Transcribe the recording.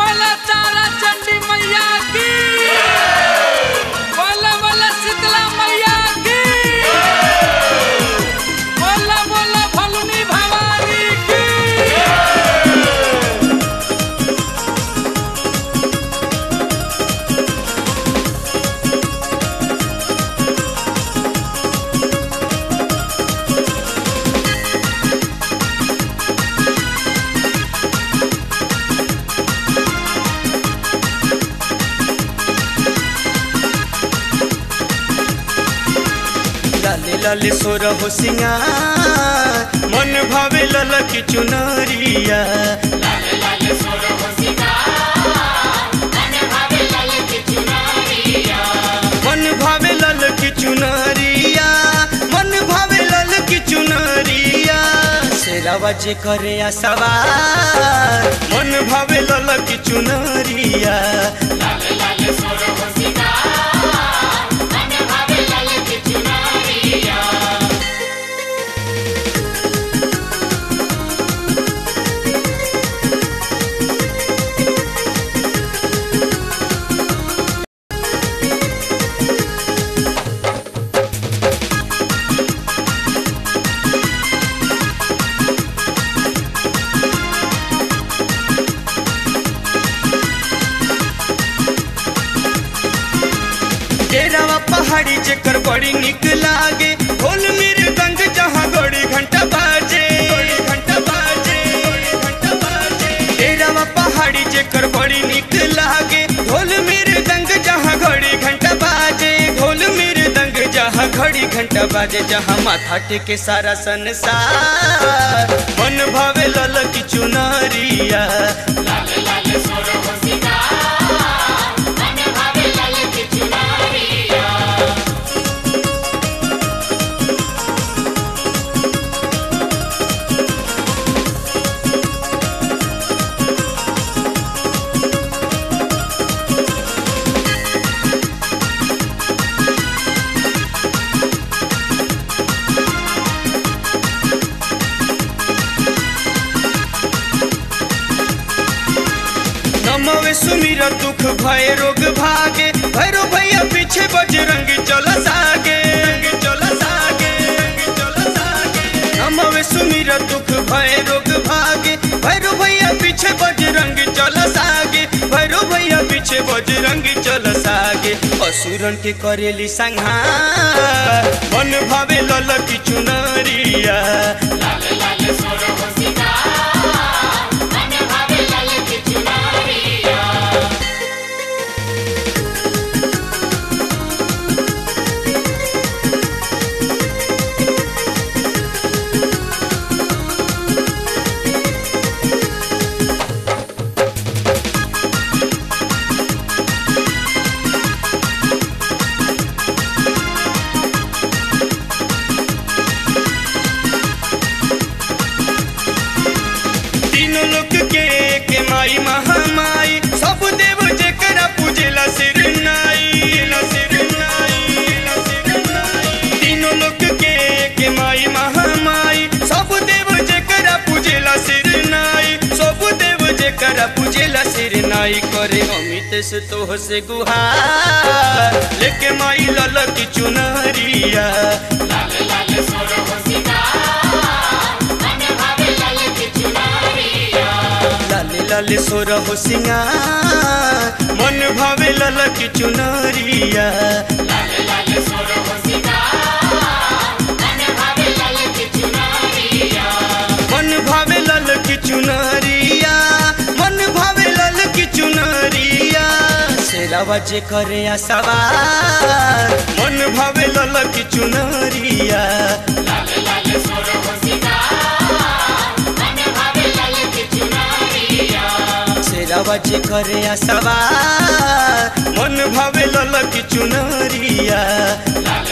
बोला तारा चंडी मैया की बोला बोला शीतला मैया की बोला बोला फलुनी भवानी की लाले लाले सोर हो सिंगार मन भावे लल की चुनरिया मन भावे लल की चुनरिया मन भावे लल की चुनरिया शेरावा जे करे आ सवार मन भावे लल की चुनरिया डेरावा पहाड़ी जेकर बड़ी निक लागे ढोल मेरे गंग जहाँ गड़ी घंटा बाजे घंटा बाजे घंटा बाजे डेरावा पहाड़ी जेकर बड़ी निक लागे ढोल मेरे दंग जहाँ घड़ी घंटा बाजे ढोल मेरे दंग जहाँ घड़ी घंटा बाजे जहाँ माथा टेके सारा संसार मन भावे लल की चुनरिया नमवे सुमिर दुख भय रोग भागे भैरो भैया पीछे बजरंग चल सागे चल सागे चल सागे नमवे सुमिर दुख भय रोग भागे भैरो भैया पीछे बजरंग चल सागे भैरो भैया पीछे बजरंग चल सागे असुरन के करेली संहार मन भावे लल की चुनरिया तीनों लोक के के माई महामाई सब देव जेकरा पूजेला सिर नाई ला सिर नाई ला सिर नाई तीनों लोक के के माई महामाई सब देव जेकरा पूजेला सिर नाई सब देव जेकरा पूजेला सिर नाई करे अमित से तोह से गुहार लेके माई लल की चुनरिया लाले लाले सोर हो सिंगार मन भावे लल की चुनरिया मन भावे लल की चुनरिया मन भावे लल की चुनरिया शेरावा जे करे आ सवार मन भावे लल की चुनरिया शेरावा जे करे आ सवार मन भावे लल की चुनरिया